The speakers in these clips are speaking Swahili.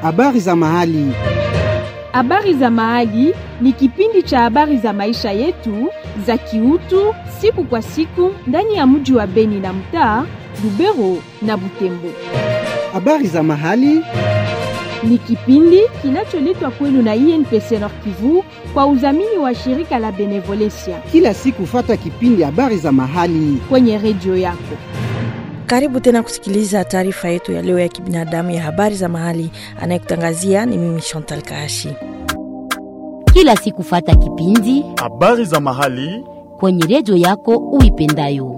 Habari za mahali. Habari za mahali ni kipindi cha habari za maisha yetu za kiutu siku kwa siku ndani ya mji wa Beni na mtaa Lubero na Butembo. Habari za mahali. Ni kipindi kinacholetwa kwenu na INPC Nord Kivu kwa udhamini wa shirika la Benevolencia Kila siku fata kipindi habari za mahali. kwenye redio yako. Karibu tena kusikiliza taarifa yetu ya leo ya kibinadamu ya habari za mahali. Anayekutangazia ni mimi Chantal Kaashi. kila siku fata kipindi habari za mahali kwenye redio yako uipendayo.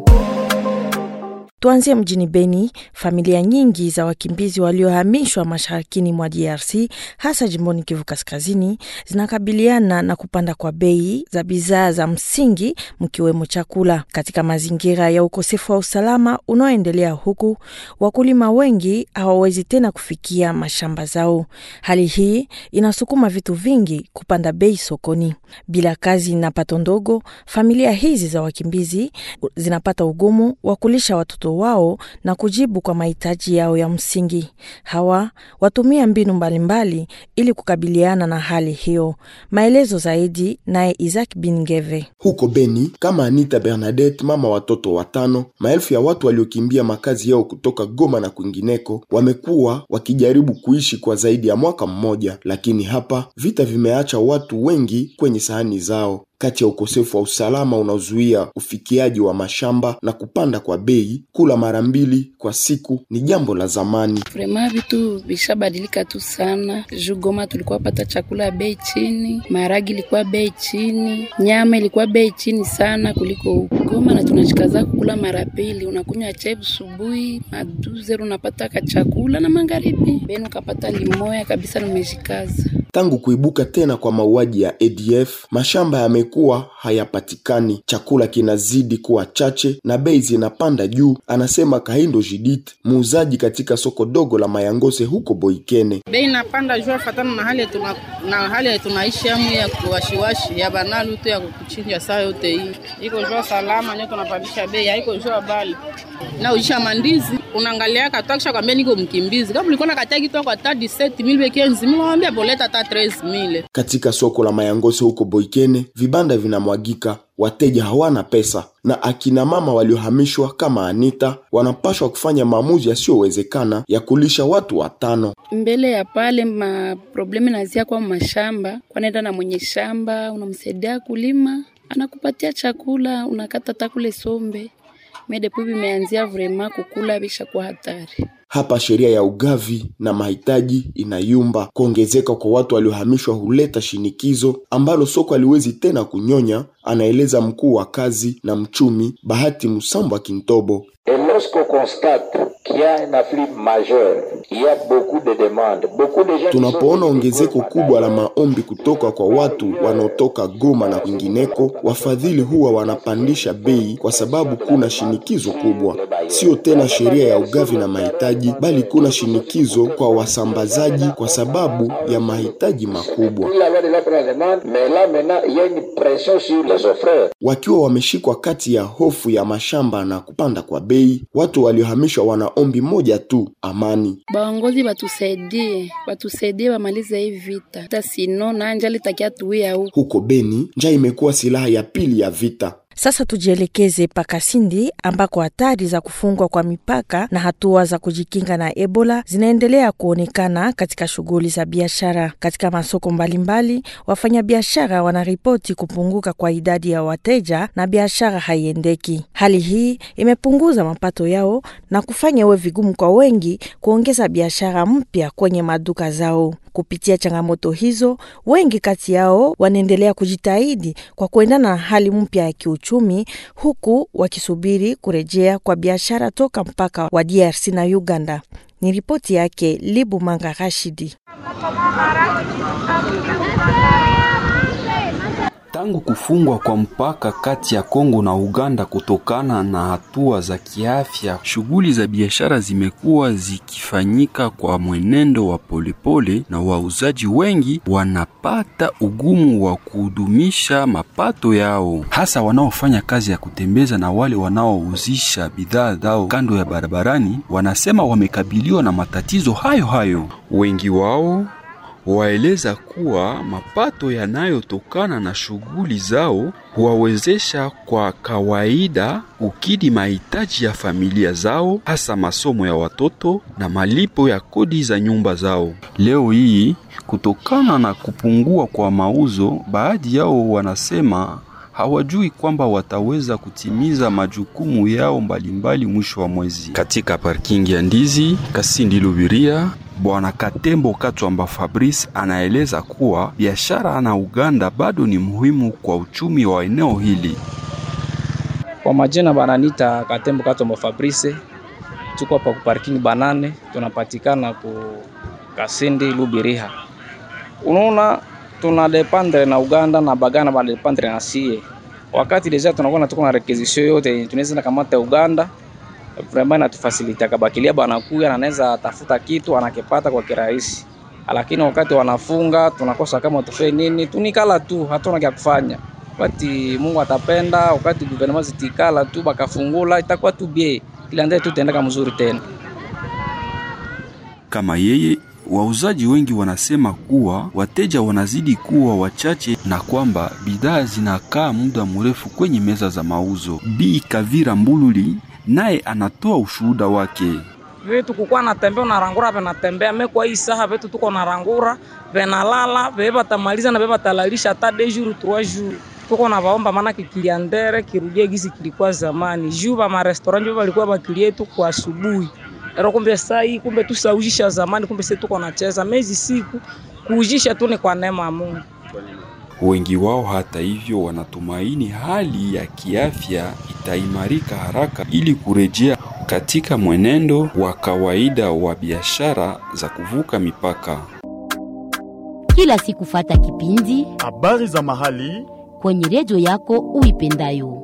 Tuanzie mjini Beni. Familia nyingi za wakimbizi waliohamishwa masharikini mwa DRC hasa jimboni Kivu Kaskazini zinakabiliana na kupanda kwa bei za bidhaa za msingi mkiwemo chakula, katika mazingira ya ukosefu wa usalama unaoendelea, huku wakulima wengi hawawezi tena kufikia mashamba zao. Hali hii inasukuma vitu vingi kupanda bei sokoni. Bila kazi na pato ndogo, familia hizi za wakimbizi zinapata ugumu wa kulisha watoto wao na kujibu kwa mahitaji yao ya msingi. Hawa watumia mbinu mbalimbali ili kukabiliana na hali hiyo. Maelezo zaidi naye Isaac Bingeve. Huko Beni, kama Anita Bernadette, mama watoto watano, maelfu ya watu waliokimbia makazi yao kutoka Goma na kwingineko wamekuwa wakijaribu kuishi kwa zaidi ya mwaka mmoja, lakini hapa vita vimeacha watu wengi kwenye sahani zao. Kati ya ukosefu wa usalama unaozuia ufikiaji wa mashamba na kupanda kwa bei, kula mara mbili kwa siku ni jambo la zamani. Vrema vitu vishabadilika tu sana. Juu Goma tulikuwa pata chakula ya bei chini, maharagi ilikuwa bei chini, nyama ilikuwa bei chini sana kuliko huku Goma, na tunashikaza kukula mara pili. Unakunywa chai subuhi, maduzer unapata ka chakula na magharibi, beni ukapata limoya kabisa, nimeshikaza Tangu kuibuka tena kwa mauaji ya ADF, mashamba yamekuwa hayapatikani, chakula kinazidi kuwa chache na bei zinapanda juu, anasema Kahindo Judith, muuzaji katika soko dogo la Mayangose huko Boikene. bei inapanda juu fatana na hali ya tuna, na hali ya tunaishi amu ya kuwashiwashi ya banalu tu ya kuchinja saa yote hii iko jua salama nyo tunapandisha bei haiko jua bali na ujisha mandizi unaangalia katakisha kwambia niko mkimbizi kama ulikuwa na kataki toka hata 17000 bekenzi mimi naambia boleta hata 13000 Katika soko la Mayangose huko Boikene, vibanda vinamwagika, wateja hawana pesa, na akina mama waliohamishwa kama Anita wanapashwa kufanya maamuzi yasiyowezekana ya kulisha watu watano. mbele ya pale maproblemu nazia kwa mashamba, kwanaenda na mwenye shamba, unamsaidia kulima, anakupatia chakula, unakata takule sombe medepu vimeanzia vrema kukula bisha kwa hatari. Hapa sheria ya ugavi na mahitaji inayumba. Kuongezeka kwa watu waliohamishwa huleta shinikizo ambalo soko haliwezi tena kunyonya, anaeleza mkuu wa kazi na mchumi Bahati Musambwa Kintobo. Et lorsqu'on constate qu'il y a un afflux majeur, il y a beaucoup de demandes, beaucoup de gens qui sont Tunapoona venus ongezeko pour kubwa la maombi kutoka kwa watu wanaotoka Goma na kwingineko, wafadhili huwa wanapandisha bei kwa sababu kuna shinikizo kubwa. Sio tena sheria ya ugavi na mahitaji, bali kuna shinikizo kwa wasambazaji kwa sababu ya mahitaji makubwa. Puis la loi de l'offre et la demande, mais là maintenant, il y a une pression sur les offreurs. Wakiwa wameshikwa kati ya hofu ya mashamba na kupanda kwa bei, watu waliohamishwa wana ombi moja tu, amani. Baongozi batusaidie, batusaidie bamalize hii vita, hata sino na njali takia tuia huku Huko Beni, njaa imekuwa silaha ya pili ya vita. Sasa tujielekeze Pakasindi ambako hatari za kufungwa kwa mipaka na hatua za kujikinga na Ebola zinaendelea kuonekana katika shughuli za biashara. Katika masoko mbalimbali, wafanyabiashara wanaripoti kupunguka kwa idadi ya wateja na biashara haiendeki. Hali hii imepunguza mapato yao na kufanya iwe vigumu kwa wengi kuongeza biashara mpya kwenye maduka zao. Kupitia changamoto hizo, wengi kati yao wanaendelea kujitahidi kwa kuendana na hali mpya ya kiuchumi, huku wakisubiri kurejea kwa biashara toka mpaka wa DRC na Uganda. Ni ripoti yake Libu Manga Rashidi. Tangu kufungwa kwa mpaka kati ya Kongo na Uganda kutokana na hatua za kiafya, shughuli za biashara zimekuwa zikifanyika kwa mwenendo wa polepole, na wauzaji wengi wanapata ugumu wa kudumisha mapato yao, hasa wanaofanya kazi ya kutembeza na wale wanaouzisha bidhaa zao kando ya barabarani. Wanasema wamekabiliwa na matatizo hayo hayo. Wengi wao waeleza kuwa mapato yanayotokana na shughuli zao huwawezesha kwa kawaida kukidhi mahitaji ya familia zao, hasa masomo ya watoto na malipo ya kodi za nyumba zao. Leo hii, kutokana na kupungua kwa mauzo, baadhi yao wanasema hawajui kwamba wataweza kutimiza majukumu yao mbalimbali mwisho wa mwezi. Katika parking ya Ndizi, Kasindi Lubiria, Bwana Katembo Katwamba Fabrice anaeleza kuwa biashara na Uganda bado ni muhimu kwa uchumi wa eneo hili. Kwa majina bananita Katembo Katwamba Fabrice, tuko hapa ku parking banane, tunapatikana ku Kasindi Lubiriha. Unaona tuna dependre na Uganda na bagana ba dependre na sie. Wakati deja tunakuwa na tuko na requisition yote tunaweza na kamata Uganda vraiment inatufasilita kabakilia banakuya na anaweza tafuta kitu anakipata kwa kirahisi, lakini wakati wanafunga tunakosa kama tufanye nini, tunikala tu, hatuna kya kufanya. Wakati Mungu atapenda, wakati gouvernement zitikala tu bakafungula, itakuwa tu bie kila ndio tutaendeka mzuri tena. Kama yeye wauzaji wengi wanasema kuwa wateja wanazidi kuwa wachache na kwamba bidhaa zinakaa muda mrefu kwenye meza za mauzo. Bi Kavira Mbululi naye anatoa ushuhuda wake. Vitu kukuwa natembea unarangura venatembea mekwa hii saha vitu tuko narangura venalala veve batamaliza na veve batalalisha hata de jour trois jours tuko na vaomba maana kikiliandere kirudie gisi kilikuwa zamani juu ba marestaurant veve balikuwa bakilie tu kwa asubuhi ero kumbe saa hii kumbe tusaujisha zamani kumbe sisi tuko nacheza mezi siku kuujisha tu ni kwa neema ya Mungu. Wengi wao hata hivyo wanatumaini hali ya kiafya itaimarika haraka ili kurejea katika mwenendo wa kawaida wa biashara za kuvuka mipaka. Kila siku fata kipindi habari za mahali kwenye redio yako uipendayo.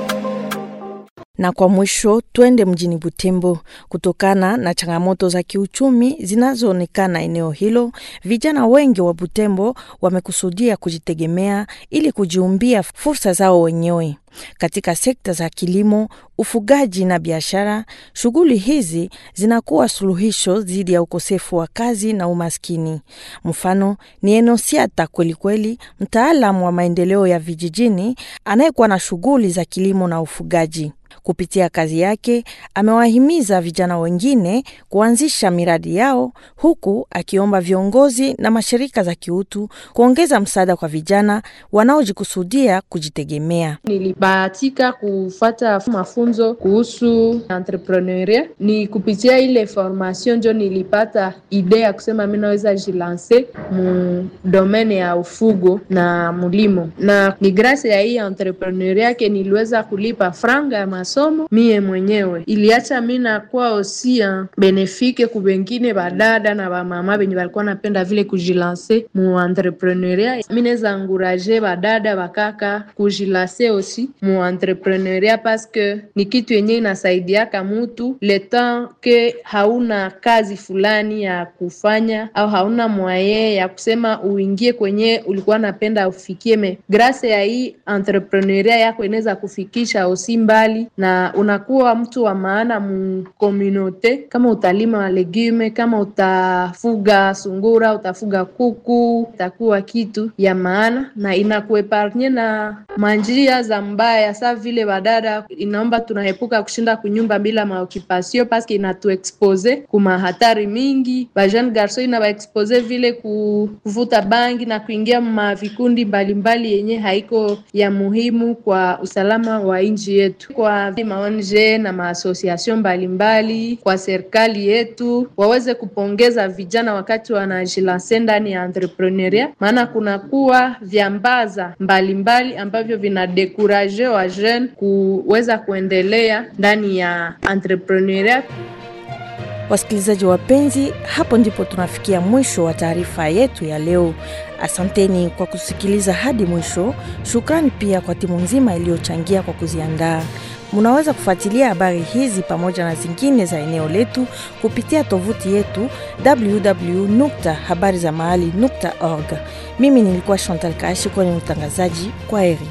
Na kwa mwisho twende mjini Butembo. Kutokana na changamoto za kiuchumi zinazoonekana eneo hilo, vijana wengi wa Butembo wamekusudia kujitegemea ili kujiumbia fursa zao wenyewe katika sekta za kilimo, ufugaji na biashara. Shughuli hizi zinakuwa suluhisho dhidi ya ukosefu wa kazi na umaskini. Mfano ni Enosiata Kwelikweli, mtaalamu wa maendeleo ya vijijini anayekuwa na shughuli za kilimo na ufugaji. Kupitia kazi yake amewahimiza vijana wengine kuanzisha miradi yao, huku akiomba viongozi na mashirika za kiutu kuongeza msaada kwa vijana wanaojikusudia kujitegemea. Nilibahatika kufata mafunzo kuhusu entrepreneuria, ni kupitia ile formation ndio nilipata idea ya kusema mi naweza jilanse mu domene ya ufugo na mulimo, na ni grasi ya hii entrepreneuria yake niliweza kulipa franga ya masomo mie mwenyewe, iliacha mi nakuwa osia benefike ku bengine badada na bamama benye balikuwa napenda vile kujilanse mu entrepreneuria. Mi naweza anguraje badada bakaka kujilanse osi mu entrepreneuria paske ni kitu yenye inasaidiaka mutu le temps ke hauna kazi fulani ya kufanya au hauna mwaye ya kusema uingie kwenye ulikuwa napenda ufikie, me grase ya hii entrepreneuria yako inaweza kufikisha osi mbali na unakuwa mtu wa maana mu komunote. Kama utalima legume, kama utafuga sungura, utafuga kuku, itakuwa kitu ya maana na inakueparnye na manjia za mbaya. Sa vile badada, inaomba tunaepuka kushinda kunyumba bila maokipasio paske inatuexpose kuma hatari mingi. Ba jeune garson inabaexpose vile kuvuta bangi na kuingia ma vikundi mbalimbali yenye haiko ya muhimu kwa usalama wa nchi yetu. Kwa maonje na maasosiasyon mbalimbali, kwa serikali yetu waweze kupongeza vijana wakati wanajilanse ndani ya entrepreneuria, maana kunakuwa vyambaza mbalimbali ambavyo vinadekuraje wa jeune kuweza kuendelea ndani ya entrepreneuria. Wasikilizaji wapenzi, hapo ndipo tunafikia mwisho wa taarifa yetu ya leo. Asanteni kwa kusikiliza hadi mwisho. Shukrani pia kwa timu nzima iliyochangia kwa kuziandaa. Munaweza kufuatilia habari hizi pamoja na zingine za eneo letu kupitia tovuti yetu www.habarizamahali.org. Mimi nilikuwa Chantal Kaashi kwenye utangazaji. Kwa heri.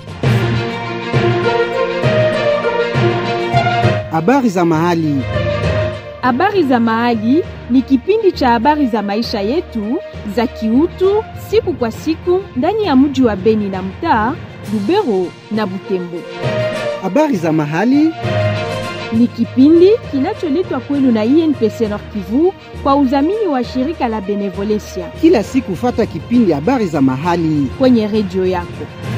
Habari za mahali. Habari za Mahali ni kipindi cha habari za maisha yetu za kiutu siku kwa siku ndani ya mji wa Beni na mtaa Lubero na Butembo. Habari za mahali. Ni kipindi kinacholetwa kwenu na INPC Nord Kivu kwa udhamini wa shirika la Benevolencia Kila siku fata kipindi habari za mahali. kwenye redio yako.